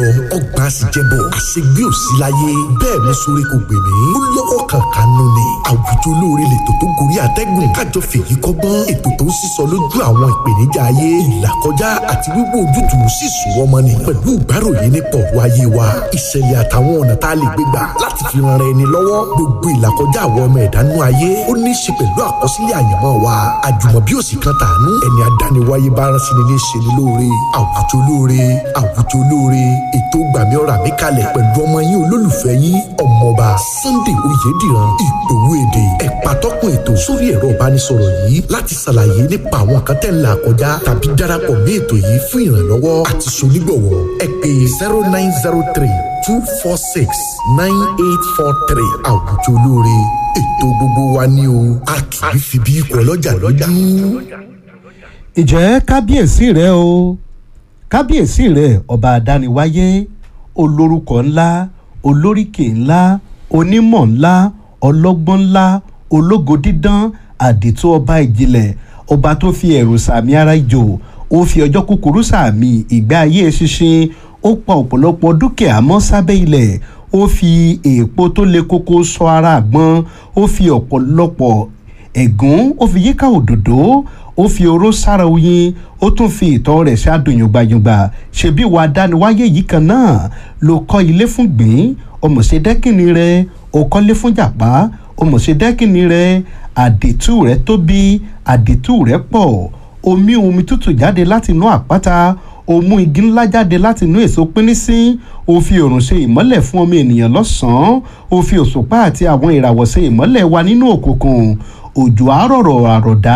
ọgbà sì jẹbọ àṣegbé òsì láyé bẹ́ẹ̀ mo sọ̀rọ̀ kò gbè mí ó lọ́wọ́ kankan nù ni àwùjọ olóore lètò tó gorí àtẹ́gùn kájọ fèyí kọ́gbọ́n ètò tó ń sísọ lójú àwọn ìpèníjà ayé ìlàkọjá àti wíwò ojútùú sì sùn wọ́n ni pẹ̀lú ìgbáròyìn nípa ọ̀rọ̀ ayé wa ìṣẹ̀lẹ̀ àtàwọn ọ̀nà tá a lè gbé gbà láti fi ran ẹni lọ́wọ́ gbogbo ìlàkọjá àwọn ọmọ ẹ̀dánú ayé ó ní í ṣe pẹ̀lú àkọsílẹ̀ àyànmọ́ wa àjùmọ̀bí òsì kan tàánú ẹni adániwáyé bá rán sí ni ní ṣe ni lóore àwùjọ olóore àwùjọ olóore ètò gbàmí ọ̀rà mi kalẹ̀ pẹ̀lú ọmọ yín olólùfẹ́ yín ọmọọba Sunday Oyèdìran ìgbòho èdè ẹ̀pà tọkùn ètò sórí ẹ̀rọ ìbánisọ̀rọ̀ yìí láti ṣàlàyé nípa àwọn kan tẹ̀ ń là kọjá tàbí darapọ̀ mí ètò yìí fún ìrànlọ́wọ́ àti sonígbọ̀wọ́ ẹ pè zero nine zero three two four six nine eight four three àwùjọ olóore ètò gbogbo wa ni o a kì í fi bí ikọ̀ ọlọ́jà lọ́jú. ìjẹ́ kábíyèsí rẹ o kábíyèsí rẹ ọba àdániwáyé olórúkọ ńlá olóríkè ńlá onímọ̀ ńlá ọlọ́gbọ́n ńlá ológo dídán àdìtú ọba ìjìnlẹ̀ ọba tó fi ẹ̀rù sàmì ara ìjò ó fi ọjọ́ kúkúrú sàmì ìgbé ayé ṣinṣin ó pa ọ̀pọ̀lọpọ̀ dúkìá mọ́ sábẹ́ ilẹ̀ ó fi èèpo tó le koko sọ ara àgbọn ó fi ọ̀pọ̀lọpọ̀ ẹ̀gún ó fi yíká òdòdó ó fi oró sára oyin ó tún fi ìtọ́ rẹ̀ ṣáàdùn yùngbàyùngbà ṣebí wàá dániwáyé yìí kan náà ló kọ́ ilé fún gbìn ọmọọṣẹ́ dẹ́kìnì rẹ̀ ó kọ́lé fún jàpá ọmọọṣẹ́ dẹ́kìnì rẹ̀ àdìtú rẹ̀ tóbi àdìtú rẹ̀ pọ̀ omi omi tútù jáde láti inú àpáta ó mú igi ńlá jáde láti inú èso pínísín ó fi òrùn ṣe ìmọ́lẹ̀ fún ọmọ ènìyàn lọ́sàn-án ó fi òṣùpá àti àwọn ìràwọ̀ ṣe ìmọ́lẹ̀ wa nínú òkùnkùn òjò àrọ̀rọ̀ àrọ̀dá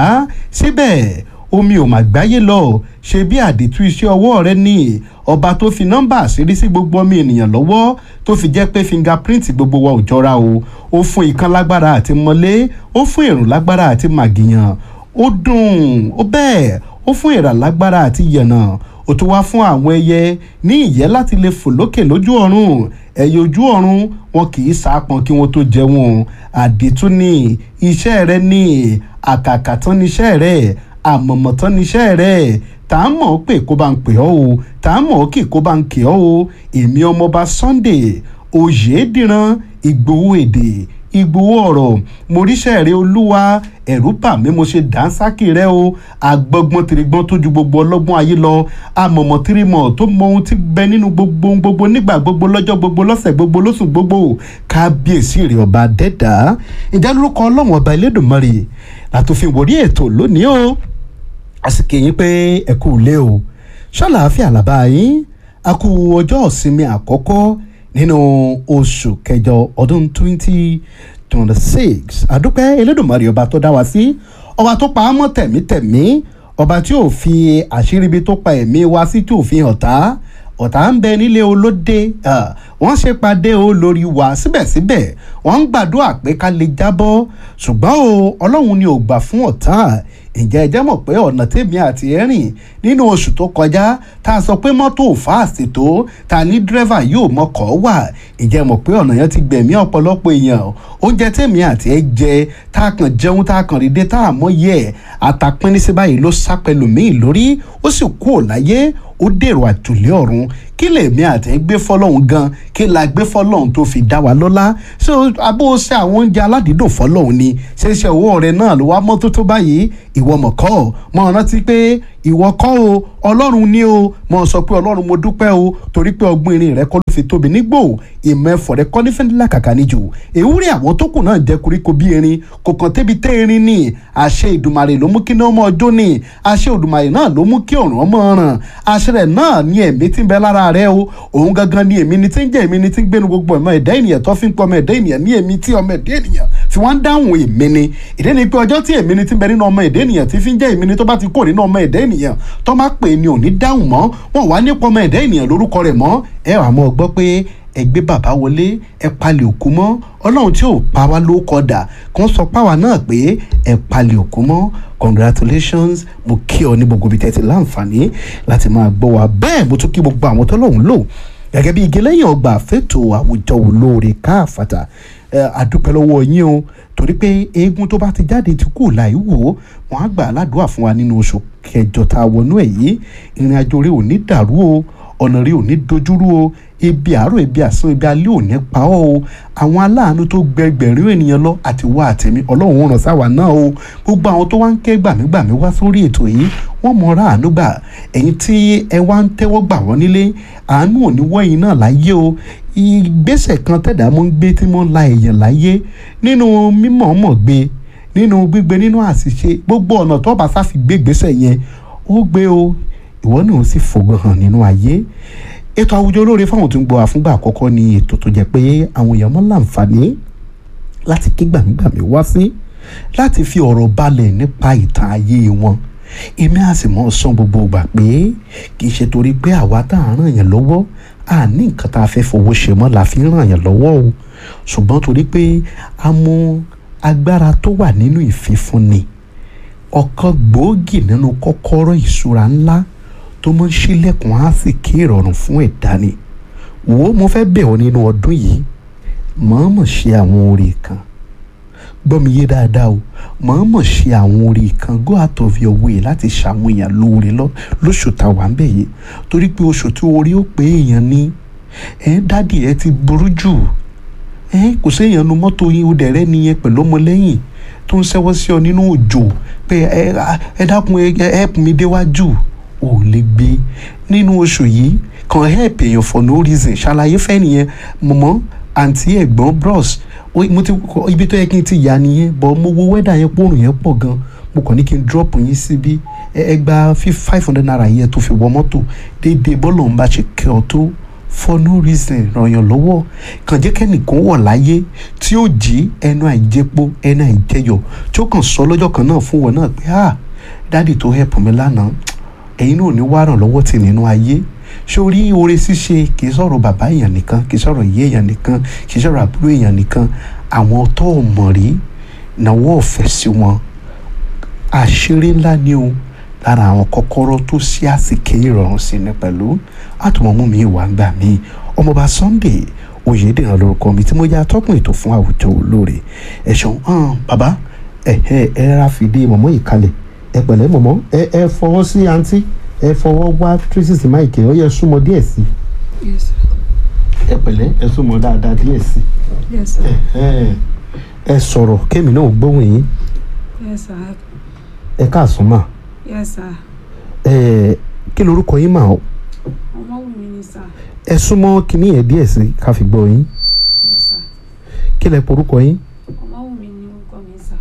síbẹ̀ omi ò mà gbáyé lọ ṣe bí àdìtú iṣẹ́ ọwọ́ rẹ ní ọba tó fi nọ́mbà àṣírí sí gbogbo ọmọ ènìyàn lọ́wọ́ tó fi jẹ́ pé fingerprint gbogbo wa ò jọra o ó fún ikán lágbára àti mọ́lé ó fún èrùn lágbára àti màgìyàn ó dùn ó bẹ́ẹ̀ ó fún èèrà lágbára àti yànnà ó tún wá fún àwọn ẹyẹ ní ìyẹ́ láti lè fò lókè lójú ọ̀run ẹyẹ ojú ọ̀run wọn kì í sápọn kí wọ́n tó jẹun àdìtú ni iṣẹ́ rẹ ní àkàkà tán níṣẹ́ rẹ àmọ̀mọ̀ tán níṣẹ́ rẹ tá a mọ̀ ọ́ pé kó bá ń pè ọ́ o tá a mọ̀ ọ́ kì kó bá ń kì ọ́ o èmi ọmọọba Sunday Oyèdìran Ìgbòho èdè Ìgbòho ọ̀rọ̀ mo ríṣẹ́ rẹ olúwa ẹ̀rú bà mí mo ṣe dánsákì rẹ o agbọ́gbọ́n tìrìgbọ́n tó ju gbogbo ọlọ́gbọ́n ayé lọ amọ̀mọ̀ tìrìmọ̀ tó mọ ohun tí bẹ nínú gbogbo ohun gbogbo nígbà gbogbo lọ́jọ́ gbogbo lọ́sẹ̀ gbogbo lóṣù gbogbo kábíyèsí rẹ ọba dẹ́dà ìjà lórúkọ ọlọ́run ọba Elédùmarè látòfin wòrí ètò lónìí o àsìkò yín pé ẹ kú ilé o ṣàlàáfíà làbá yín a kú ọjọ́ ìsinmi àkọ́kọ́ nínú oṣù kẹjọ ọdún twenty twenty six àdúpẹ́ elédùnmarè ọba tó dá wa sí ọba tó pa á mọ́ tẹ̀mítẹ̀mí ọba tí ò fi àṣírí ibi tó pa ẹ̀mí wa sí tí ò fi hàn tá ọ̀tá ń bẹ nílé olóde wọ́n ṣe pàdé o lórí wa síbẹ̀síbẹ̀ wọ́n ń gbàdúrà pé ká lè jábọ́ ṣùgbọ́n o ọlọ́run ni ò gbà fún ọ̀tá ǹjẹ́ ẹ jẹ́ mọ̀ pé ọ̀nà tèmi àti ẹ̀rìn nínú oṣù tó kọjá tá a sọ pé mọ́tò fáàsì tó ta ní dírẹ́fà yóò mọkọ̀ wà ǹjẹ́ mọ̀ pé ọ̀nà yẹn ti gbẹ̀mí ọ̀pọ̀lọpọ̀ èèyàn oúnjẹ tèmi àti ẹ jẹ tá a kàn jẹun tá a kàn rí dé tá a mọ̀ yẹ àtàpín ní sí báyìí ló sá pẹ̀lú mi lórí ó sì kú ò láyé ó dèrò àjùlé ọ̀run kí lèmi àti gbé fọlọ́hún gan kí la gbé fọlọ́hún tó fi dá wa lọ́lá ṣé abó ṣe àwọn oúnjẹ aládìídùn fọlọ́hún ni ṣé ṣe owó rẹ náà ló wá mọ́ tó tó báyìí ìwọ mọ̀ kọ́ mọ̀ rántí pé ìwọ kọ́ o ọlọ́run ni o mọ̀ sọ pé ọlọ́run mo dúpẹ́ o torí pé ọgbọ́n irin rẹ kọ́ ló fi tóbi nígbò ìmọ̀ ẹ̀fọ́ rẹ kọ́ ní fẹ́ńdílà kàkà níjù èwúrẹ́ àwọn tó kù náà jẹ́ koríko bí erin kò kàn tẹ́bi tẹ́ erin ní àṣẹ ìdùmarè ló mú kí ní ọmọ ọjọ́ ní àṣẹ ìdùmarè náà ló mú kí ọ̀ràn ọmọ ràn àṣẹ rẹ̀ náà ní ẹ̀mí tí ń bẹ lára rẹ o òun gangan ni èmi ni tí ń jẹ́ èmi ni tí ń gbénu gbogbo ọmọ ẹ̀dá ènìyàn tó fi ń pọ̀ ọmọ ẹ̀dá ènìyàn ní èmi tí ọmọ ẹ̀dá ènìyàn fi wọ́n ń dáhùn èmi ni ìdí ni pé ọjọ́ tí èmi ni tí ń bẹ nínú ọmọ ẹ̀dá ènìyàn tí fi ń jẹ́ èmi ni tó bá ti kó nínú ọmọ ẹ̀dá ènìyàn tó má pè ní òní dáhùn mọ́ wọn wá nípa ọmọ ẹ̀dá ènìyàn lórúkọ rẹ̀ mọ́ ẹ wà mọ́ gbọ́ pé ẹ gbé bàbá wọlé ẹ palẹ̀ òkú mọ́ ọlọ́run tí ò pa wá ló kọ́dà kan sọ páwa náà pé ẹ palẹ̀ òkú mọ́ congratulations mo kí ọ ní gbogbo ibi tẹ́tí láǹfààní láti máa gbọ́ wa bẹ́ẹ̀ mo tún kí gbogbo àwọn tọ́lọ́hún lò gẹ́gẹ́ bí igi lẹ́yìn ọgbà fẹ́tò àwùjọ olóore káàfàtà àdúpẹ́ lọ́wọ́ yín o torí pé eégún tó bá ti jáde ti kú láì wò ó wọn á gbà aládùúrà fún wa nínú oṣù kẹjọ tá a wọnú ẹ̀ yìí ìrìn àjò rẹ ò ní dàrú o ọ̀nà rí ò ní dojúrú o ebi àárọ̀ ebi àsán ebi alẹ́ ò ní pa ọ́ o àwọn aláàánú tó gbẹgbẹ̀rún ènìyàn lọ àti wá àtẹ̀mí ọlọ́run ó ràn sáwà náà o gbogbo àwọn tó wá ń ké gbàmígbàmí wá sórí ètò yìí wọ́n mọ ra àánú gbà ẹ̀yin tí ẹ wá ń tẹ́wọ́ gbà wọ́n nílé àánú ò ní wọ́yìn náà láyé o ìgbésẹ̀ kan tẹ̀dá mọ́ ń gbé tí mo ń la èèyàn láyé nínú mímọ̀ọ́mọ̀ gbé nínú gbígbé nínú àṣìṣe gbogbo ọ̀nà tó bá sáfi gbé ìgbésẹ̀ yẹn ó gbé o ìwọ náà ó sì fògo hàn nínú ayé ètò àwùjọ olóore fáwọn tó ń gbọ́ àfúngbà àkọ́kọ́ ni ètò tó jẹ́ pé àwọn èèyàn mọ́ láǹfààní láti ké gbàmígbàmí wá sí láti fi ọ̀rọ̀ balẹ̀ nípa ìtàn ayé wọn èmi á sì mọ́ sọ gbogbo ìgbà pé kì í ṣe torí pé àwa tá à ń ràn yàn lọ́wọ́ à ní nǹkan tá a fẹ́ fowó ṣe mọ́ la fi ń ràn yàn lọ́wọ́ o ṣùgbọ́n torí pé a mọ agbára tó wà nínú ìfífúnni ọ̀kan gbòógì nínú kọ́kọ́rọ́ ìṣúra ńlá tó mọ́ ń ṣílẹ̀kùn á sì kí ìrọ̀rùn fún ẹ̀dá ni wò ó mo fẹ́ bẹ̀ ọ́ nínú ọdún yìí mọ̀ọ́mọ̀ ṣe àwọn oore kan gbọ́ mi yé dáadáa o mọ̀ọ́mọ̀ ṣe àwọn oore kan go out of your way láti ṣàwọn èèyàn lóore lóṣù tá a wà ń bẹ̀ yìí torí pé oṣù tí orí ó pé èèyàn ní ẹ̀ dádì ẹ ti burú jù ẹ̀ kò séèyàn nu mọ́tò yín ó dẹ̀rẹ́ nìyẹn pẹ̀lú ọmọlẹ́yìn tó ń ṣẹ́wọ́ sí ọ nínú òjò pé ẹ dákun ẹ help mi déwájú ò lè gbé nínú oṣù yìí kàn help èèyàn for no reason ṣàlàyé fẹ́ nìyẹn mọ̀mọ́ àǹtí ẹ̀gbọ́n bros mo ti ibi tó yẹ kí n ti yà nìyẹn bọ́ mo wo wẹ́dà yẹn pòrùn yẹn pọ̀ gan mo kàn ní kí n drop yín síbí ẹ gba five hundred naira yẹn tó fi wọ mọ́tò déédéé bọ́ọ̀lù ń bá ṣe kẹ́ ọ tó for no reason ràn yàn lọ́wọ́ kàn jẹ́ kẹ́nìkan wọ̀ láyé tí ó jí ẹnu àìjẹpo ẹnu àìjẹyọ̀ tí ó kàn sọ lọ́jọ́ kan náà fún wọn náà pé ah dáàdì tó help mi lánàá ẹ̀yin náà ò ní wá ràn lọ́wọ́ tì nínú ayé sórí oore ṣíṣe kì í sọ̀rọ̀ bàbá èèyàn nìkan kì í sọ̀rọ̀ ìyá èèyàn nìkan kì í sọ̀rọ̀ àbúrò èèyàn nìkan àwọn tó o mọ̀ rí náwó ọ̀fẹ́ sí wọn àṣírí ńlá ni o lára àwọn kọ́kọ́rọ́ tó ṣí àsìkè ìrọ̀rùn sí ni pẹ̀lú àtùmọ̀mú mi ìwà ń gbà mí ọmọọba Sunday Oyèdèrán lórúkọ mi tí mo yá atọ́kùn ètò fún àwùjọ olóore ẹ ṣeun hàn bàbá ẹ ẹ ẹ rà fìdí mọ̀mọ́ yìí kalẹ̀ ẹ pẹ̀lẹ́ mọ̀mọ́ ẹ ẹ fọwọ́ sí àǹtí ẹ fọwọ́ wá tracy sí máìkì ó yẹ súnmọ́ díẹ̀ sí Yes, sir. ẹ pẹ̀lẹ́ ẹ súnmọ́ dáadáa díẹ̀ sí Yes, sir. ẹ ẹ sọ̀rọ̀ kémi náà gbóhùn yín Yes, sir. ẹ káàsán mà Yes, sir. ẹ kí lorúkọ yín mà ó Ọmọwùmí ni sir. ẹ súnmọ́ kíní yẹn díẹ̀ sí ká fi gbọ́ yín Yes, sir. kí lẹ porúkọ yín Ọmọwùmí ni orúkọ mi sir.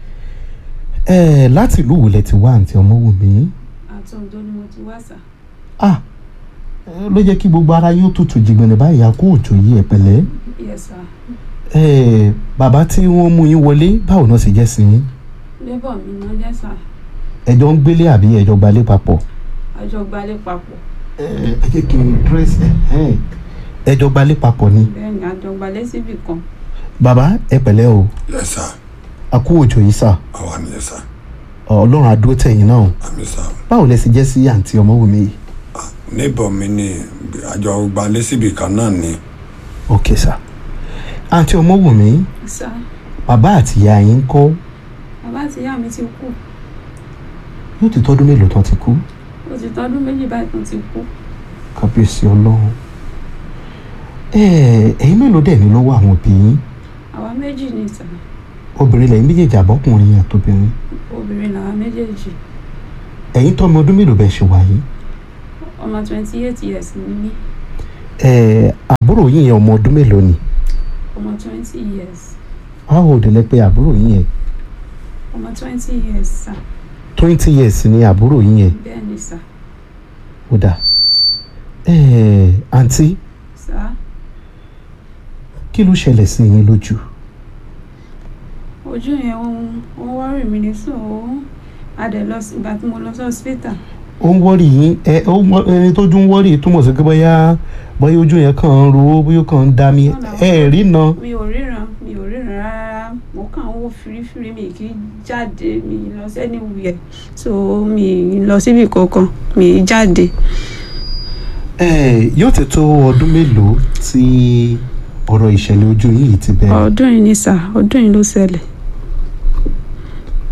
ẹ láti ìlú wo lẹ ti wá àǹtí Ọmọwùmí Àti Oǹdó ni mo ti wá sir. ah ẹ, ló jẹ́ kí gbogbo ara yín ó tutù jìgbọ̀nẹ̀ báyìí a kó òjò yìí ẹ pẹ̀lẹ́ Yes, sir. ẹ bàbá tí wọ́n mú yín wọlé báwo náà sì jẹ́ sí yín Labour mi náà jẹ́ sir. ẹjọ́ ń gbélé àbí ẹjọ́ gbalé papọ̀ Àjọ gbalẹ̀ papọ̀. ẹ jẹ́ kí n dírẹ́sì ẹjọ́ gbalé papọ̀ ni Bẹ́ẹ̀ni àjọ gbalẹ̀ síbì kan. bàbá ẹ pẹ̀lẹ́ o Yes, sir. a kú òjò yìí sà Àwa ni yes, sir. ọlọ́run adúró tẹ̀yìn náà o Àmì sir. báwo lẹ sì jẹ́ sí àǹtí Ọmọwùmí yìí Níbọ̀ mi ni àjọ gbalẹ̀ síbi kan náà ni. ok sà àǹtí Ọmọwùmí Sir. bàbá àti ìyá yín ń kọ́ Bàbá àti ìyá mi ti kú. yóò ti tọ́dún mélòó tán ti kú Ó ti tọ́dún méjì báyìí tán ti kú. kábíyèsí ọlọ́run ẹ ẹ̀yin mélòó dẹ̀ ní lọ́wọ́ àwọn òbí yín Àwa méjì ni sir. obìnrin lẹ́yìn méjèèjì àbọ́kùnrin àtobìnrin Obìnrin làwa méjèèjì. ẹ̀yin tọ́mọ ọdún mélòó bẹ́ẹ̀ ṣe wà yìí Ọmọ twenty eight years ni mí. ẹ àbúrò yín yẹn ọmọ ọdún mélòó ni Ọmọ twenty years. how old lẹ pé àbúrò yín yẹn Ọmọ twenty years sir. twenty years ni àbúrò yín yẹn Bẹ́ẹ̀ni sir. ó dà ẹ àǹtí Sir. kí ló ṣẹlẹ̀ sí yín lójú ojú yẹn òun òun wọ́rì mi ní so òun adẹ̀ lọ sí ìgbà tí mo lọ sí hospital ó ń wọ́rì yín ẹ ó mọ ẹni tó jú ń wọ́rì túmọ̀ sí pé bóyá bóyá ojú yẹn kàn ń ro bóyá ó kàn ń dá mi ẹ ẹ̀ rí na mi ò ríran mi ò ríran rárá mo kàn ń wò firifiri mi kì í jáde mi ì lọ sẹ́ni wuyẹ̀ so mi ì lọ síbi kankan mi ì jáde ẹ yóò ti tó ọdún mélòó tí ọ̀rọ̀ ìṣẹ̀lẹ̀ ojú yìí ti bẹ̀rẹ̀ ọdún yìí ni sà ọdún yìí ló ṣẹlẹ̀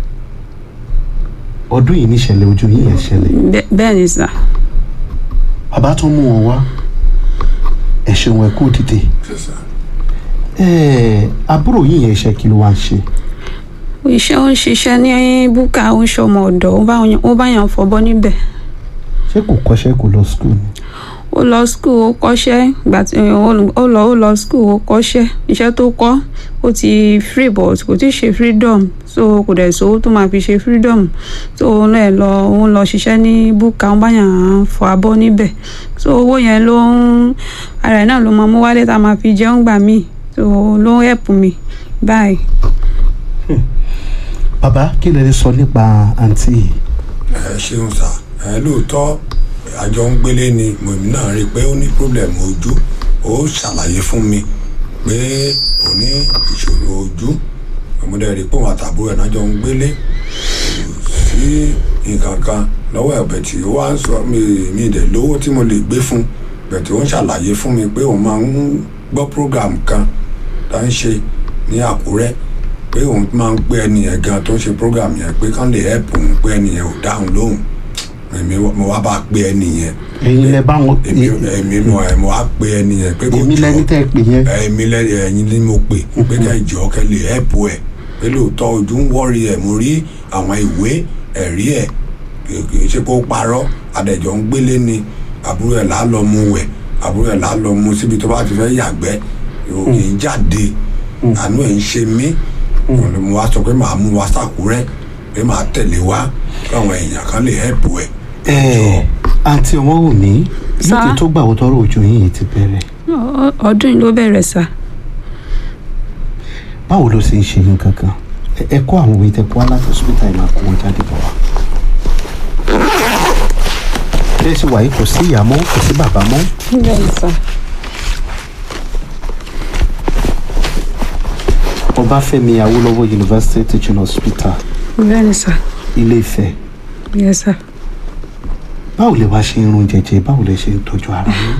ọdún yìí ní ìṣẹ̀lẹ̀ ojú yìí yẹn ṣẹlẹ̀ Bẹ́- bẹ́ẹ̀ ni sà bàbá tó mú wọn wá ẹ ṣeun ẹ kú dìde ẹ àbúrò yìí yẹn iṣẹ́ kí ló wá ń ṣe iṣẹ́ ó ń ṣiṣẹ́ ní búkà ó ń ṣọmọ ọ̀dọ̀ ó bá yàn- ó bá yàn fọbọ́ níbẹ̀ ṣé kò kọ́ṣẹ́ kò lọ skul ni ó lọ skul ó kọ́ṣẹ́ ìgbà tí ó lọ ó lọ ó lọ skul ó kọ́ṣẹ́ iṣẹ́ tó kọ́ ó ti free but kò tí ì ṣe freedom so kò dẹ̀ sówó tó máa fi ṣe freedom so ó lọ lọ ó lọ ṣiṣẹ́ ní búkà ó bá yàn fọ abọ́ níbẹ̀ so owó yẹn ló ń ara ẹ̀ náà ló máa mú wálé tá a máa fi jẹun gbà míì so ló ń help mi báyìí. bàbá kí lè sọ nípa àǹtí yìí ẹ ṣeun sá ẹ lóòótọ́ àjọ ń gbélé ni mòmí náà rí i pé ó ní problem ojú ó ṣàlàyé fún mi pé ó ní ìṣòro ojú ọmọdé rí i pé òun àtàbúrò ẹ̀ náà jọ ń gbélé kò sí nǹkan kan lọ́wọ́ ẹ̀bẹ̀ tí ó wá ń sọ mi mi dẹ̀ lówó tí mo lè gbé fún bẹ̀ tí ó ń ṣàlàyé fún mi pé òun máa ń gbọ́ program kan tá ń ṣe ní Àkúrẹ́ pé òun máa ń pé ẹni yẹn gan tó ń ṣe program yẹn pé kán lè help òun pé ẹni yẹn ò dáhùn lóhùn èmi mo wá bá pé ẹni yẹn ẹ̀yin lẹ bá wọn èmi èmi mo ẹ mo wá pé ẹni yẹn pé kò èmi jọ lẹni tẹ́ ẹ pè yẹn èmi lẹ ẹ̀yin ni mo pè pé kẹ́ ẹ jọ kẹ́ lè help ẹ pé lóòótọ́ ojú ń wọ́ọ̀rì ẹ̀ mo rí àwọn ìwé ẹ̀rí ẹ̀ kì kì í ṣe kó parọ́ adẹ̀jọ́ ń gbélé ni àbúrò ẹ̀ là á lọ mu wẹ̀ àbúrò ẹ̀ là á lọ mu síbi tó bá ti fẹ́ yàgbẹ́ kì í jáde àánú ẹ̀ ń ṣe mí mo wá sọ pé màá mú wa sàkúrẹ́ pé màá tẹ̀lé wa káwọn èèyàn kan lè help ẹ̀ ẹ àǹtí ọmọ wù mí Sá? lókè tó gbà wọ́n tọrọ ojú yín yìí ti bẹ̀rẹ̀ Ọ- ọdún yìí ló bẹ̀rẹ̀ sá. báwo ló ṣe ń ṣe yín kankan Ẹ- ẹ kó àwọn òwe tẹ kó aláṣẹ hospital yìí máa kó wọn jáde bọ̀ wá. bẹ́ẹ̀ sì wàyí kò sí ìyá mọ́ kò sí bàbá mọ́ bẹ́ẹ̀ sá. ọbáfẹ́mi awólọ́wọ̀ university teaching hospital bẹ́ẹ̀ sá. ilé ifẹ̀ bẹ́ẹ̀ sá. báwo lè wá ṣe irun jẹjẹ báwo lè ṣe ń tọ́jú ara yín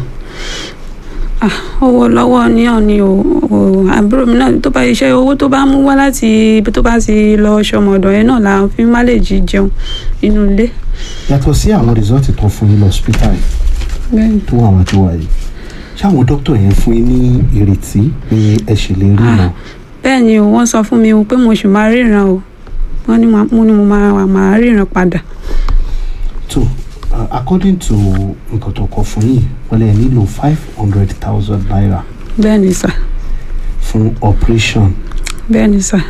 owó lọ́wọ́ ní ọ̀ni o o- àbúrò mi náà tó bá iṣẹ́ owó tó bá mú wá láti ibi tó bá ti lọ ṣọmọdọ̀ yẹn náà là ń fi má lè jí jẹun nínú ilé. yàtọ̀ sí àwọn rìsọ́ọ̀tì tó fún yín lọ hospital yìí bẹ́ẹ̀ni tó wà wá tó wà yìí ṣé àwọn dókítà yẹn fún yín ní ìrètí pé ẹ ṣì lè rí náà bẹ́ẹ̀ ni o wọ́n sọ fún mi o pé mo sì máa ríran o wọ́n ní ma- mo ní mo máa wà máa ríran padà. tó uh, according to nǹkan tó kọ fún yín wọ́n lè nílò five hundred thousand naira bẹ́ẹ̀ ni sà fún operation bẹ́ẹ̀ ni sà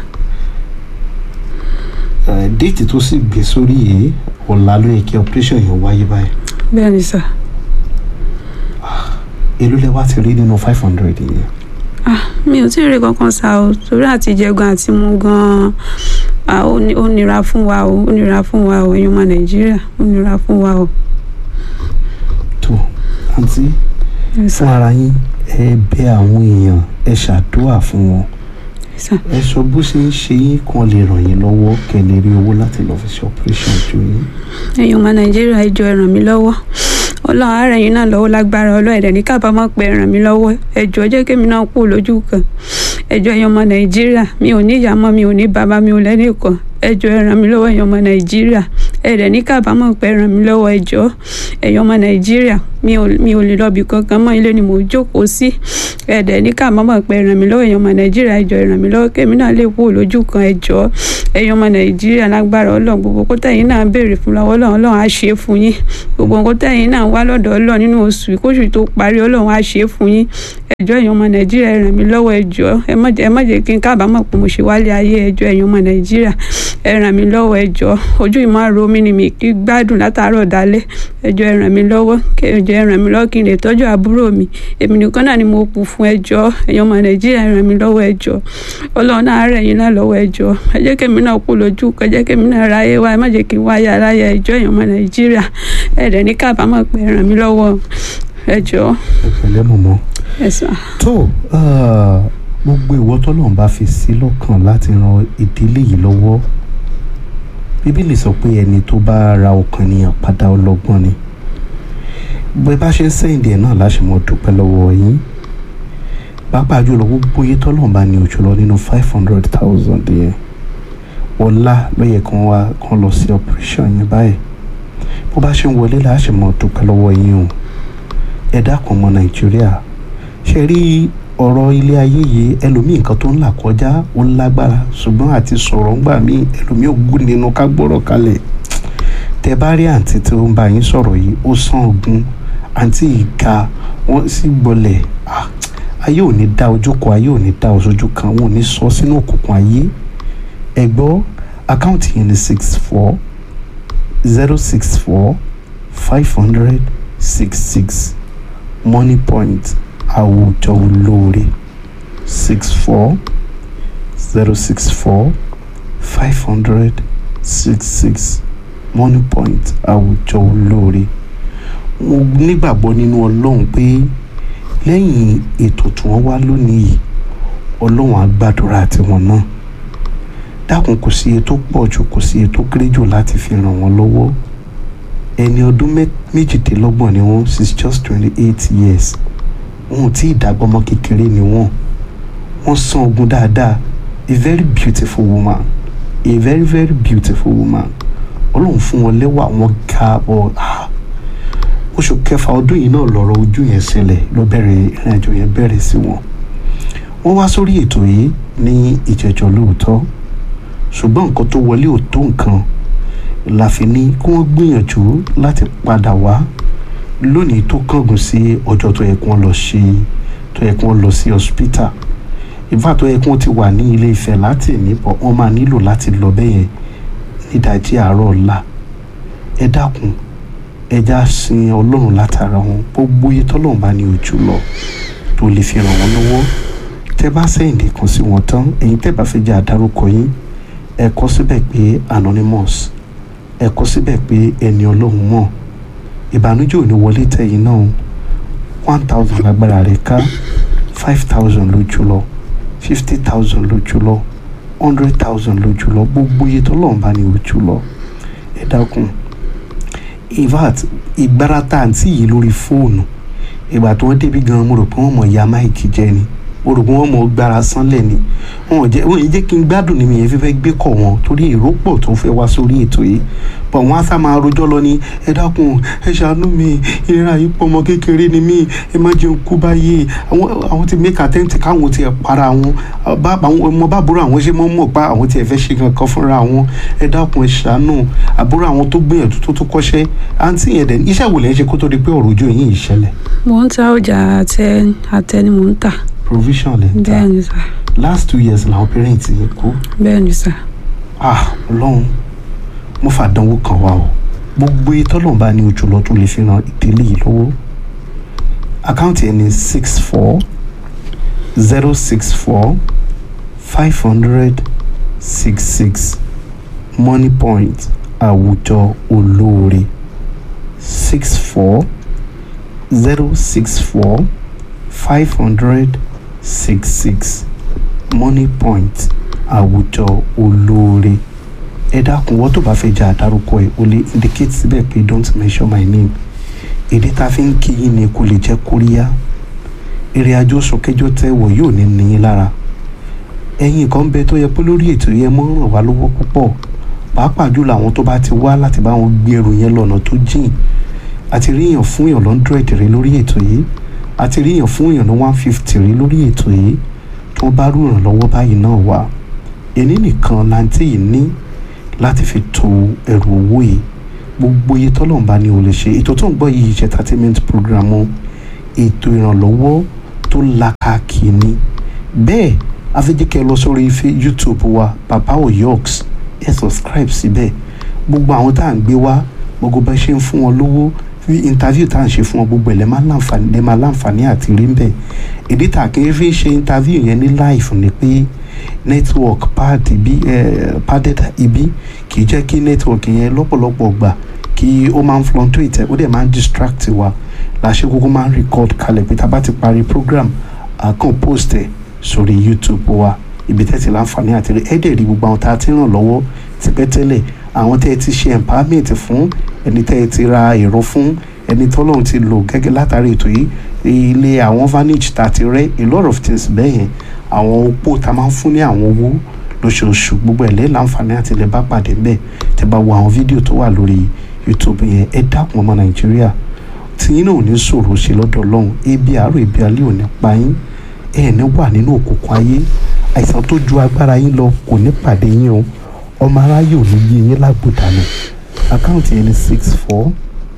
uh, déètì tó sì gbé sórí yìí ọ̀la ló yẹ kí operation yẹn wáyé báyìí bẹ́ẹ̀ ni sà. èló lẹ wá ti rí nínú five hundred yẹn ah mi ò tí ì rí kankan sá o torí àti jẹ gan àti mu gan ah ó ní- ó nira fún wa o ó nira fún wa o ẹ̀yin ọmọ nàìjíríà ó nira fún wa o. tó àǹtí Yes, fún sir. ara yín ẹ bẹ àwọn èèyàn ẹ ṣàdúrà fún wọn Yes, sir. ẹ sọ bó ṣe ń ṣe yín kan lè ràn yín lọ́wọ́ kẹ́ lè rí owó láti lọ fi ṣe operation ojú yín ẹ̀yin ọmọ nàìjíríà ẹ jọ̀ọ́ ẹ ràn mí lọ́wọ́ ọlọ́run á ràn yín náà lọ́wọ́ lágbára ọlọ́run ẹ̀dẹ̀ ní kábàámọ̀ pé ẹ ràn mí lọ́wọ́ ẹ jọ̀ọ́ jẹ́ kémi náà kú lójú kan ẹ jọ̀ọ́ ẹ̀yin ọmọ nàìjíríà mi ò ní ìyá mọ́ mi ò ní bàbá mi ò lẹ́nìkan ẹ jọ̀ọ́ ẹ ràn mí lọ́wọ́ ẹ̀yin ọmọ nàìjíríà ẹ̀dẹ̀ ní kábàámọ̀ pé ẹ ràn mí lọ́wọ́ ẹ jọ̀ọ́ ẹ̀yin ọmọ nàìjíríà mi ò mi ò lè lọ ibì kankan mọ́ ilé ni mò ń jókòó sí ẹ̀dẹ̀ ní kábàámọ̀ pé ẹ ràn mí lọ́wọ́ ẹ̀yin ọmọ nàìjíríà ẹ jọ̀ọ́ ẹ ràn mí lọ́wọ́ kémi náà lè kú lójú kan ẹ jọ̀ọ́ ẹ̀yin ọmọ nàìjíríà lágbára ọlọ́run gbogbo kó tẹ̀yin náà béèrè fún lọ́wọ́ ọlọ́run ọlọ́run á ṣe é fún yín gbogbo nǹkan tẹ̀yin náà wá lọ́dọ̀ ọlọ́run nínú oṣù yìí, kóṣù tó parí ọlọ́run á ṣe é fún yín ẹjọ́ ẹ̀yin ọmọ nàìjíríà ẹ ràn mí lọ́wọ́ ẹjọ́ ẹ má jẹ́ ẹ má jẹ́ kí n kábàámọ̀ pé mo ṣe wálé ayé ẹjọ́ ẹ̀yin ọmọ nàìjíríà ẹ ràn mí lọ́wọ́ ẹjọ́ ojú ìmọ̀ àrò mi ni mi kì í gbádùn látàárọ̀ dálẹ́ ẹjọ́ ẹ ràn mí lọ́wọ́ kẹ- ẹjọ́ ẹ ràn mí lọ́wọ́ kí n lè tọ́jú àbúrò mi èmi nìkan náà ni mo kù fún ẹjọ́ ẹ̀yin ọmọ nàìjíríà ẹ ràn mí lọ́wọ́ ẹjọ́ ọlọ́run náà rẹ̀ yín náà lọ́wọ́ ẹjọ́ ẹ jẹ́ kẹ́mi náà kú lójú ẹ jẹ́ kẹ́mi náà ráyé wá ẹ má jẹ́ kí n wáyé aráyé ẹjọ́ ẹ̀yin ọmọ nàìjíríà ẹ dẹ̀ ní kábàámọ̀ pé ẹ ràn mí lọ́wọ́ ẹjọ́ ẹ pẹ̀lẹ́ mọ̀mọ́. ẹ sàn. tó ah, gbogbo ìwọ tọ́lọ́run bá fi sí lọ́kàn láti ran ìdílé yìí lọ́wọ́ bíbélì sọ pé ẹni tó bá ra ọkàn ènìyàn padà ọlọ́gbọ́n ni bó bá ṣe ń sẹ́yìndì ẹ̀ náà láṣẹ mọ́ dúpẹ́ lọ́wọ́ yín pàápàá jùlọ gbogbo iye tọ́lọ́run bá ní òjò lọ nínú five hundred thousand yẹn ọ̀la ló yẹ kán wá kán lọ sí operation yẹn báyìí bó bá ṣe ń wọlé láṣẹ mọ́ dúpẹ́ lọ́wọ́ yín o ẹ dákun ọmọ nàìjíríà ṣe rí ọ̀rọ̀ ilé ayé yìí ẹlòmíì nǹkan tó ń là kọjá ó lágbára ṣùgbọ́n àti sọ̀rọ̀ ńgbà míì ẹlòmíì ò gún nínú ká gbọ́rọ̀ kalẹ̀ tẹ bá rí àǹtí tó ń bá yín sọ̀rọ̀ yìí ó sàn ogun àǹtí ìka wọ́n sì gbọ́lẹ̀ ah, ayé ò ní dá ojú kọ ayé ò ní dá ojú kan wọn ò ní sọ sínú òkùnkùn ayé ẹ gbọ́ àkáǹtì yẹn ní six four zero six four five hundred six six money point àwùjọ olóore six four zero six four five hundred six six money point àwùjọ olóore mo nígbàgbọ́ nínú ọlọ́run pé lẹ́yìn ètò tí wọ́n wá lónìí yìí ọlọ́run á gbàdúrà tiwọn náà dákun kò sí iye tó pọ̀ jù kò sí iye tó kéré jù láti fi ràn wọ́n lọ́wọ́ ẹni ọdún mẹ́- méjìdínlọ́gbọ̀n ni wọ́n she's just twenty eight years wọn ò tí ì dàgbọ́mọ kékeré ni wọ́n wọ́n san ogun dáadáa a very beautiful woman a very very beautiful woman ọlọ́run fún wọn lẹ́wà wọn ga ọ ah oṣù kẹfà ọdún yìí náà lọ́rọ̀ ojú yẹn ṣẹlẹ̀ ló bẹ̀rẹ̀ ìrìnàjò yẹn bẹ̀rẹ̀ sí wọn wọ́n wá sórí ètò yìí ní ìjẹ́jọ́ lóòótọ́ ṣùgbọ́n nǹkan tó wọlé ò tó nǹkan la fi ní kí wọ́n gbìyànjú láti padà wá lónìí tó kángun sí ọjọ́ tó yẹ kí wọ́n lọ ṣe tó yẹ kí wọ́n lọ sí hospital ìfà tó yẹ kí wọ́n ti wà ní ilé Ifẹ̀ láti níbọ̀ wọ́n máa nílò láti lọ bẹ́yẹn nídàjí àárọ̀ ọ̀la ẹ dákun ẹ já sin ọlọ́run látara wọn gbogbo iye tọ́lọ́run bá ní ojú lọ tó lè fi ràn wọ́n lọ́wọ́ tẹ́ bá sẹ́yìn nìkan sí wọn tán ẹ̀yin tẹ́ bá fẹ́ jẹ́ àdárúkọ yín ẹ kọ síbẹ̀ pé anonymous ẹ kọ síbẹ̀ pé ẹni ọlọ́run mọ̀ ìbànújẹ́ ò ní wọlé tẹ̀yìn náà one thousand lágbára rẹ̀ ká five thousand lójú lọ fifty thousand lójú lọ hundred thousand lójú lọ gbogbo iye tọ́lọ́run bá ní ojú lọ ẹ dákun in fact ìgbára tá àǹtí yìí lórí fóònù ìgbà tí wọ́n débi gan mo rò pé wọ́n mọ̀ ya máìkì jẹ ni mo rò pé wọ́n mọ̀ gbára sánlẹ̀ ni wọn ò jẹ́ wọn ò jẹ́ kí n gbádùn ní mi yẹn fífẹ́ gbé kọ̀ wọn torí èrò pọ̀ tó fẹ́ wá sórí ètò yìí bọ̀ wọ́n á sá máa rojọ́ lọ ní ẹ dákun ẹ ṣàánú mi ìrora yìí pọ̀ ọmọ kékeré ni mí ẹ má jẹun kú báyìí àwọn àwọn ti make attempt káwọn ti ẹ̀ para wọn bá àwọn ọmọ bá àbúrò àwọn ṣe mọ́ mọ̀ pa àwọn ti ẹ̀ fẹ́ ṣe kankan fúnra wọn ẹ dákun ẹ ṣàánú àbúrò àwọn tó gbìyànjú tó tó kọ́ṣẹ́ àǹtí yẹn dẹ̀ iṣẹ́ wo lẹ́ ń ṣe kó tó di pé ọ̀rọ̀ ojú yìí ìṣẹ̀lẹ̀ mò ń ta ọjà àtẹ àtẹ ni mò ń tà provision lẹ́ ń ta bẹ́ẹ̀ ni sà last two years làwọn parents yẹn kú bẹ́ẹ̀ ni sà ah ọlọ́run mo fàdánwò kan wá o gbogbo ìtọ́lọ́run bá ní ojú lọ tó lè fi ran ìdílé yìí lọ́wọ́ àkáǹtì ẹ̀ ní six four zero six four five hundred six six money point àwùjọ olóore six four zero six four five hundred six six money point àwùjọ olóore ẹ dákun wọ́n tó bá fẹ́ jẹ́ àdárúkọ ẹ̀ o lè indicate síbẹ̀ pé don't mention my name èdè tá a fi ń kí yín ni kò lè jẹ́ kóríyá èrè àjò sọkẹjọ tẹ wọ yóò ní níyín lára ẹ̀yin kan bẹ tó yẹ pé lórí ètò yẹn mọ́ ràn wá lọ́wọ́ púpọ̀ pàápàá jùlọ àwọn tó bá ti wá láti bá wọn gbé ẹrù yẹn lọ́nà tó jìn àti ríyàn fún èèyàn lọ́ndrẹ̀dì rí lórí ètò yìí àti ríyàn fún èèyàn ní one fifty rí lórí ètò yìí tó bá rú ìrànlọ́wọ́ báyìí náà wá èní nìkan láǹtí yìí ní láti fi to ẹrù owó yìí gbogbo iye tọ́lọ̀ ń bá ní o lè ṣe ètò tó ń gbọ́ yìí ṣe entertainment program o ètò ìrànlọ́wọ́ tó làkàkì ni bẹ́ẹ̀ afẹ́jẹ́kẹ́ lọ sórí ife youtube wa baba oyoks ẹ subscribe síbẹ̀ gbogbo àwọn tá à ń gbé wá gbogbo bá ṣe ń fún wọn lówó fi interview tá à ń ṣe fún wọn gbogbo ẹ̀ lẹ́ máa láǹfààní lẹ́ máa láǹfààní àti rí ń bẹ̀ èdè tá a kì í fi ṣe interview yẹn ní live ni pé network pad ibi eh, padded ibi kì í jẹ́ kí network yẹn lọ́pọ̀lọpọ̀ gbà kí ó máa ń fluctuate ó dẹ̀ máa ń distract wa làṣẹ kókó máa ń record kalẹ̀ pé tá a bá ti parí program a kàn post ẹ̀ sórí youtube wa ibi tẹ́tí láǹfààní àti rí ẹ̀ẹ́dẹ̀ rí gbogbo àwọn tá a ti ràn lọ́wọ́ tipẹ́tẹ́lẹ̀ àwọn tẹ́ ẹ ti ṣe empowerment fún ẹni tẹ́ ẹ ti ra èrò fún ẹni tọ́lọ́run ti lò gẹ́gẹ́ látàrí ètò yìí ilé àwọn vantage tá a ti rẹ́ a lot of things bẹ́ẹ̀ yẹn àwọn opó tá a máa ń fún ní àwọn owó lóṣooṣù gbogbo ẹ̀ lẹ́yìn láǹfààní àti ilẹ̀ bá pàdé ńbẹ̀ tẹ́ bá wo àwọn fídíò tó wà lórí youtube yẹn ẹ dákun ọmọ nàìjíríà tí yín náà ò ní ṣòro ṣe lọ́dọ̀ ọlọ́run ebi àárọ̀ ebi alẹ́ ò ní pa yín ẹ̀ ní wà nínú òkùnkùn ayé àìsàn tó ju agbára yín lọ kò ní pàdé yín o ọmọ aráyé ò ní yí yín lágbòdànù àkáǹtì yẹn ní six four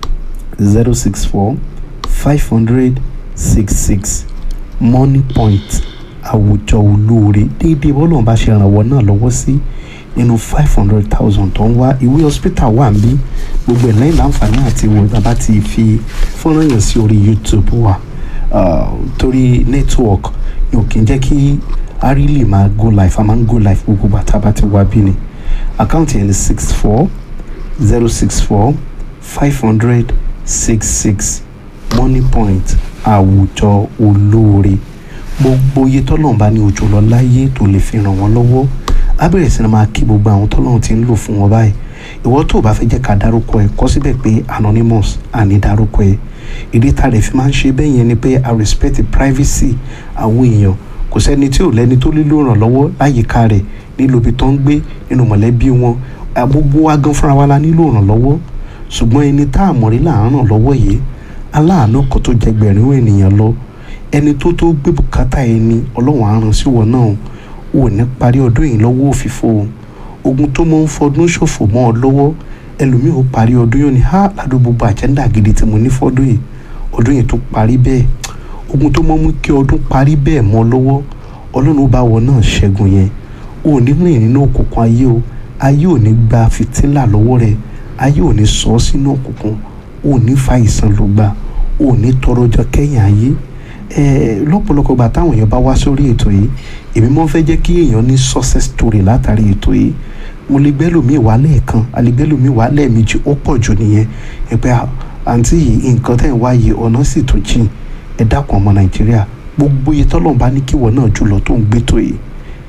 zero six four five hundred six six money point àwùjọ olóore déédéé bọ́lọ̀ bá ṣe rànwọ́ náà lọ́wọ́ sí nínú five hundred thousand tó ń wá ìwé hospital wà níbí gbogbo ẹ̀ lẹ́yìn láǹfààní àti ìwò ìjọba ti fi fọ́nrán yẹn sí orí youtube wa uh, torí network yóò kí n jẹ́ kí a rí lè máa go live a máa ń go live gbogbo bàtà bá ti wá bí ni àkáǹtì yẹn ní six four zero six four five hundred six six money point àwùjọ olóore gbogbo iye tọ́lọ́run bá ní òjò lọ láyé tó lè fi ràn wọ́n lọ́wọ́ á bẹ̀rẹ̀ sí ni máa kí gbogbo àwọn tọ́lọ́run ti ń lò fún wọn báyìí ìwọ tó o bá fẹ́ jẹ́ ká dárúkọ ẹ̀ kọ síbẹ̀ pé anonymous àní dárúkọ ẹ̀ ìdí tá a lè fi máa ń ṣe bẹ́ẹ̀ yẹn ni pé i respect the privacy àwọn èèyàn kò sẹ́ni tí ò lẹ́ni tó nílò ìrànlọ́wọ́ láyìíká rẹ̀ nílò ibi tó ń gbé nínú mọ̀lẹ́bí wọn gbogbo wa gan fúnra wa la nílò ìrànlọ́wọ́ ṣùgbọ́n ẹni tá a mọ̀rí là ń ràn lọ́wọ́ yìí aláàánú kan tó jẹ gbẹ̀rún ènìyàn lọ ẹni tó tó gbé bùkátà ẹni ọlọ́run àrùn sí wọn náà ò ní parí ọdún yìí lọ́wọ́ òfìfo ogun tó mọ̀ ń fọdún ṣòfò mọ́ ọ lọ́wọ́ ẹlòmíì ó parí ọdún yóò ní ha ládùúgbò gbogbo àjẹ́ńdà gidi tí mo ní fọ́dún yìí ọdún yìí tó parí bẹ́ẹ̀ ogun tó mọ̀ mú kí ọdún parí bẹ́ẹ̀ mọ́ lọ́wọ́ ọlọ́run ó bá wọ náà ṣẹ́gun yẹn ò ní rìn nínú òkùnkùn ayé o ayé ò ní gba fìtílà lọ́wọ́ rẹ̀ ayé ò ní sọ ọ́ sínú òkùnkùn ò ní fa ìsàn ló gbà ò ní tọrọ ọjọ́ kẹ́yìn ayé lọ́pọ̀lọpọ̀ gbà táwọn èèyàn bá wá sórí ètò yìí èmi mọ́ fẹ́ jẹ́ kí èèyàn ní success story látàrí ètò yìí mo lè gbẹ́lòmíì wá lẹ́ẹ̀kan a lè gbẹ́lòmíì wá lẹ́ẹ̀mejì ó pọ̀ jù nìyẹn ẹ pé àǹtí yìí nǹkan tẹ̀ ń wá yìí ọ̀nà sì tún jìn ẹ dákun ọmọ nàìjíríà gbogbo iye tọ́lọ́run bá ní kíwọ náà jùlọ tó ń gbé tó yìí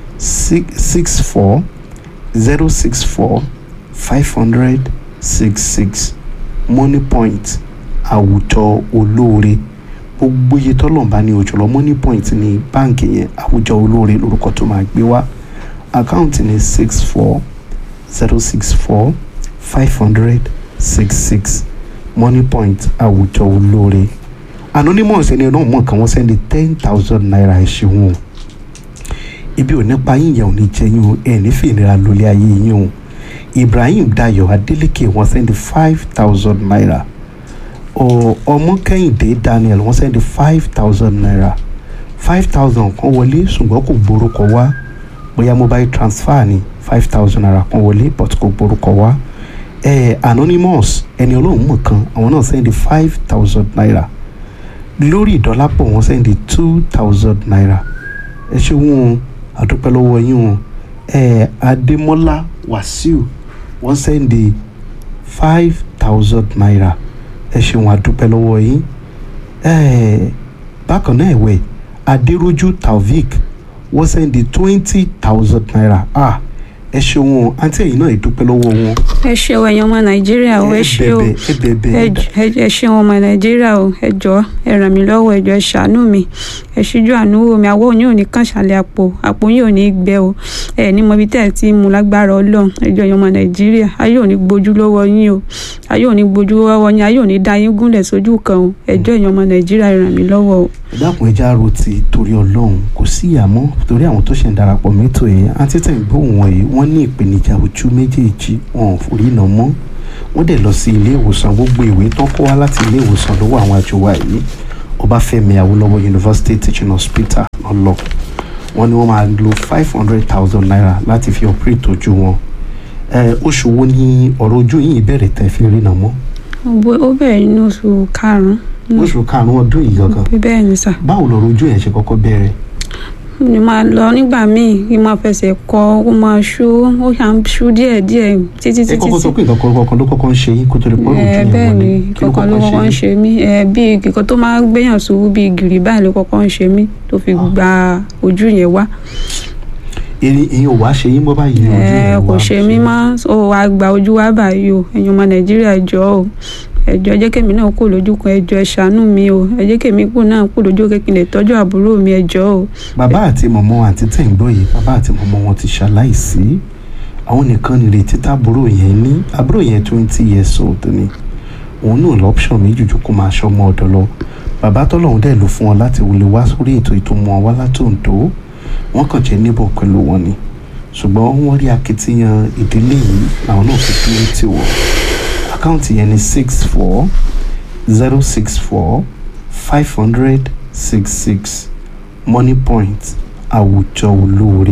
six four zero six four five hundred six six money point àwùjọ olóore gbogbo iye tọ́lọ̀mbá ní òjòlọ money point ní báǹkì yẹn àwùjọ olóore lórúkọ tó máa gbé wá àkáǹtì ní six four zero six four five hundred six six money point àwùjọ olóore anonymous ẹni náà mọ̀ kàn wọ́n sẹ́ni ten thousand naira ẹ̀ṣẹ̀wọ̀n ibi ò ní pa yín yẹn ò ní jẹ yín o ẹ̀ ní fìnira lólé ayé yín o ibrahim dayo adeleke wọ́n sẹ́ni five thousand naira ọmọ kẹ́hìndé daniel wọ́n sẹ́ni five thousand naira five thousand kan wọlé ṣùgbọ́n kò gborúkọ wá bóyá mobile transfer ni five thousand naira kan wọlé but kò gborúkọ wá eh, anonymous ẹni ọlọ́run mọ̀ kan àwọn náà sẹ́ni five thousand naira lórí ìdọ́lápọ̀ wọ́n sẹ́ni two thousand naira ẹ ṣe wọn àdúpẹ́ lọ́wọ́ yín o eh, adémọ́lá wàsíù wọ́n sẹ́ni five thousand naira ẹ ṣeun àdúpẹ́ lọ́wọ́ yín bákan náà ẹ̀wẹ̀ adéròjú taofik wọ́n sẹ́ndí twenty thousand naira ah ẹ ṣeun àǹtí ẹ̀yìn náà ìdúpẹ́ lọ́wọ́ wọn. ẹ ṣeun ẹ̀yin ọmọ nàìjíríà o ẹ ṣe o ẹ bẹ̀bẹ̀ ẹ ṣeun ọmọ nàìjíríà o ẹ jọ ẹ ràn mí lọ́wọ́ ẹ jọ ẹ ṣàánú mi ẹ ṣíjú àánú wò mí àwọ̀ yín ò ní kàn ṣàlẹ̀ àpò àpò yín ò ní gbẹ o ẹ ní mọ ibi tẹ́ ẹ ti mú lágbára ọlọ́run ẹ jọ ẹ̀yin ọmọ nàìjíríà ayé ò ní gbójú lọ́wọ́ yín o ayé ò ní gbójú lọ́wọ́ yín ayé ò ní dá yín gúnlẹ̀ sójú kan o ẹ jọ ẹ̀yin ọmọ nàìjíríà ẹ ràn mí lọ́wọ́ o. ẹ dákun ẹ já ro ti torí ọlọ́run kò sí ìyàmọ́ torí àwọn tó ṣe ń darapọ̀ mẹ́tò yẹn àti tẹ̀ ń gbóhùn wọn yìí wọ́n ní ìpèníjà ojú méjèèjì wọn ò forí nà mọ́ wọ́n dẹ̀ lọ sí ilé ìwòsàn gbogbo ìwé tó kó wá láti ilé ìwòsàn lọ́wọ́ àwọn àjọ wa yìí ọbáfẹ́mi awólọ́wọ̀ university teaching hospital náà lọ wọ́n ní wọ́n máa lo five hundred thousand naira láti fi operate ojú wọn oṣù wo ni ọ̀rọ̀ ojú yìí bẹ̀rẹ̀ tẹ́ fi rí nà mọ́. ó bẹ̀rẹ̀ nínú oṣù karùn-ún. oṣù karùn-ún ọdún yìí gangan. bẹ́ẹ̀ ni sà. báwo lọ̀rọ̀ ojú yẹn ṣe kọ́kọ́ bẹ̀rẹ̀ ni máa lọ nígbà míì kí n máa fẹsẹ̀ kọ ó máa ṣú ó ṣà ń ṣú díẹ̀ díẹ̀ títí títí. ẹ kọ́kọ́ sọ pé nǹkan kan ló kọ́kọ́ ń ṣe yín kó tó lè pọ́ lójú yẹn bẹ́ẹ̀ wọlé ni kankan ló kọ́kọ́ ń ṣe mí bí nǹkan tó máa ń gbéyàn ṣubú bí gìrì báyìí ló kọ́kọ́ ń ṣe mí tó fi gba ojú yẹn wá. èyí ò wá ṣe yín bọ́ báyìí ojú ẹ yẹn kò wá ṣe mí mọ́ ó wàá gba ojú wa báyìí o ẹ̀yin ọmọ nàìjíríà jọ o ẹjọ ẹ jẹ́ kèmi náà kú lójú kan ẹjọ ẹ ṣàánú mi o ẹ jẹ́ kèmi kú náà kú lójú kékin lè tọ́jú àbúrò mi ẹjọ o. bàbá àti mọ̀mọ́ àti tẹ̀ ń gbọ́ yìí bàbá àti mọ̀mọ́ wọn ti ṣaláìsí àwọn nìkan nìrètí tábúrò yẹn ní àbúrò yẹn twenty years old ni òun náà lọ́pṣọ̀n méjì ju kó máa ṣọmọ ọ̀dọ̀ lọ bàbá tọ́lọ́hún dẹ̀ ló fún ọ láti wọlé wá sórí ètò ìtumọ̀ wá látòǹdó wọ́n kàn jẹ́ níbọ̀ pẹ̀lú wọn ni ṣùgbọ́n wọ́n rí akitiyan ìdílé yìí làwọn náà fi dúró tì wọ́n àkáǹtì yẹn ni six four zero six four five hundred six six money point àwùjọ olóore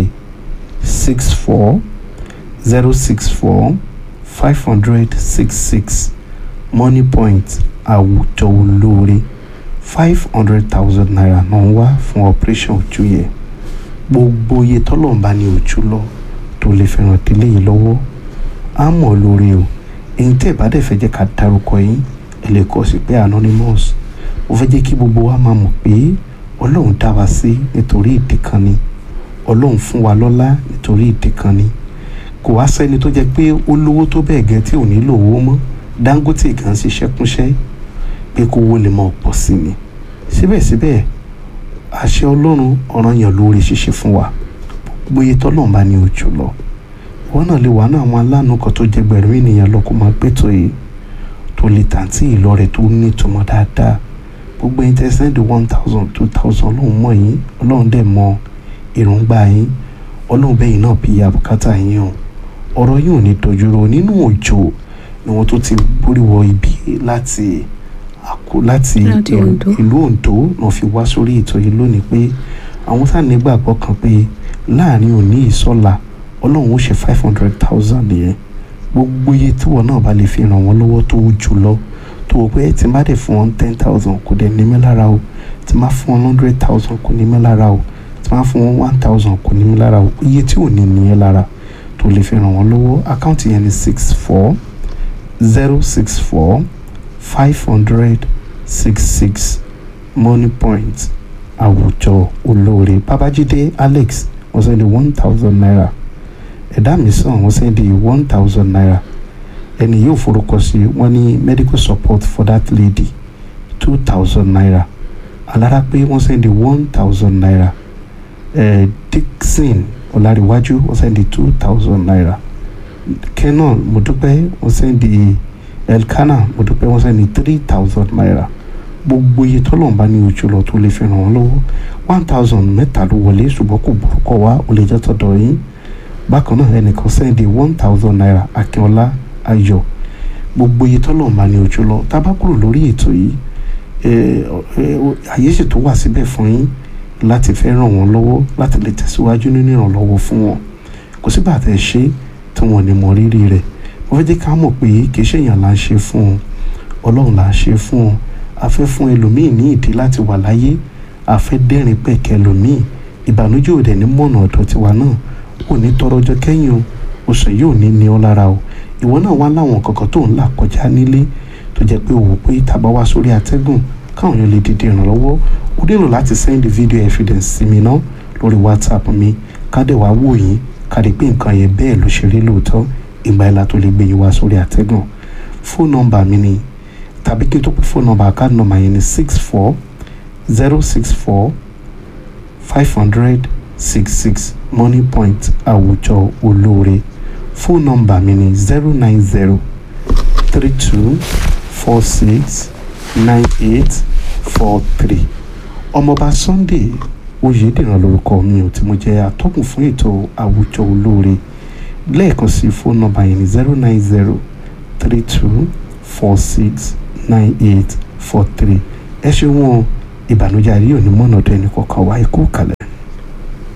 six four zero six four five hundred six six money point àwùjọ olóore five hundred thousand naira náà ń wá fún operation ojú yẹn gbogbo iye tọ́lọ́mbà ní ojú lọ tó lè fẹ́ràn délé yìí lọ́wọ́ á mọ̀ lórí o èyí tẹ́ ẹ̀ bá dẹ̀ fẹ́ jẹ́ ká dárúkọ yín ẹ lè kọ sí pé anonymous mo fẹ́ jẹ́ kí gbogbo wa máa mọ̀ pé ọlọ́run dá wa sí nítorí ìdí kan ni ọlọ́run fún wa lọ́lá nítorí ìdí kan ni kò wá sẹ́ni tó jẹ́ pé ó lówó tó bẹ́ẹ̀ gẹ́ tí ò nílò owó mọ́ Dangote gan ṣiṣẹ́ kúnṣẹ́ pé kó owó lè máa pọ̀ sí ni síbẹ̀síbẹ̀ àṣẹ ọlọ́run ọ̀ràn yàn lórí ṣíṣe fún wa gbóyè tọ́lọ́run bá ní ojú lọ wọn náà lè wà ní àwọn aláàánú kan tó jẹ gbẹ̀rún ènìyàn lọ kó máa pètò yìí tó lè tàǹtí ìlọrẹ tó ní ìtumọ̀ dáadáa gbogbo ẹ̀yin tẹ́ sẹ́ndì one thousand two thousand ọlọ́run mọ̀ yín ọlọ́run dẹ̀ mọ̀ èròǹgbà yín ọlọ́run bẹ́yìn náà bí àbùkátà yín o ọ̀rọ̀ yìí ò ní dojúrò nínú òjò ni wọ́n tó ti borí wọ ibi láti àkó láti Láti Oǹdó. ìlú Oǹdó náà fi wá sórí ètò yìí lónìí pé àwọn sáà nígbàgbọ́ kan pé láàrin òní ìsọ̀la ọlọ́run ó ṣe five hundred thousand nìyẹn gbogbo iye tíwọ náà bá lè fi ràn wọ́n lọ́wọ́ tó jù lọ tó o pé tí n bá dẹ̀ fún wọn ten thousand kò dẹ̀ ní mí lára o tí n bá fún wọn hundred thousand kò ní mí lára o tí n bá fún wọn one thousand kò ní mí lára o iye tí ò ní nìyẹn lára tó lè fi ràn wọ́n lọ́wọ́ àkáǹtì yẹn ni six four zero six four five hundred six six money point àwùjọ olóore babájídé alex wọ́n sẹ́ni one thousand naira ẹ̀dá mi sàn wọ́n sẹ́ni one thousand naira ẹni yóò forúkọ sí wọ́n ní medical support for that lady two thousand naira alára pé wọ́n sẹ́ni one thousand naira ẹ̀ dixon ọ̀làríwájú wọ́n sẹ́ni two thousand naira kenan mọ̀dúpẹ́ wọ́n sẹ́ni elkana mọ̀dúpẹ́ wọ́n sẹ́ni three thousand naira gbogbo iye tọ́lọ̀ ń bá ní ojú lọ tó lè fi ràn wọ́n lọ́wọ́ one thousand mẹ́ta ló wọlé ṣùgbọ́n kò burúkọ wá ó lè jẹ́ tọ̀dọ̀ yín bákan náà ẹnìkan sẹ́ndì one thousand naira akínọlá ayọ̀ gbogbo iye tọ́lọ̀ ń bá ní ojú lọ tá a bá kúrò lórí ètò yìí ẹ, ẹ, àyè sì tó wà síbẹ̀ fún yín láti fẹ́ ràn wọ́n lọ́wọ́ láti lè tẹ̀síwájú nínú ìrànlọ́wọ́ fún wọn kò sígbà tẹ́ ẹ ṣe tí wọ́n ní mọ rírì rẹ̀ mo fẹ́ jẹ́ ká mọ̀ pé kì í ṣèyàn là ń ṣe fún wọn ọlọ́run là ń ṣe fún wọn a fẹ́ fún ẹlòmíì ní ìdí láti wà láyé a fẹ́ dẹ́rìn pẹ̀kẹ́ ẹlòmíì ìbànújẹ́ òde ní mọ̀nà ọ̀dọ̀ tiwa náà ò ní tọrọ ọjọ́ kẹ́yìn o oṣù yìí ò ní ní ọ lára o ìwọ náà wá láwọn kankan tó ń là kọjá nílé tó jẹ́ pé òwò pé tàbá wá sórí atẹ́gùn káwọn yóò lè dìde ìrànlọ́wọ́ ó nílò láti send video evidence sí mi náà lórí whatsapp mi kádẹ wá wò yín kádẹ pé nǹkan yẹn bẹ́ẹ̀ ló ṣe rí lóòótọ́ ìgbà ìlà tó lè gbé yín wá sórí atẹ́gùn fóònù nọ́mbà mi ni tàbí kí n tó pè fóònù nọ́mbà àkáàdì nọ́mbà yẹn ni six four zero six four five hundred six six money point àwùjọ olóore fóònù nọ́mbà mi ni zero nine zero three two four six nine eight four three ọmọọba sunday oyèdèrán lórúkọ mi ò tí mo jẹ́ atọ́kùn fún ètò àwùjọ olóore lẹ́ẹ̀kan sí fóònù nọ́mbà yẹn ní zero nine zero three two four six nine eight four three ẹ ṣeun o ìbànújẹ́ àríyànjú mọ́nà ọ̀dọ̀ ẹnì kọ̀ọ̀kan wá ikú kalẹ̀.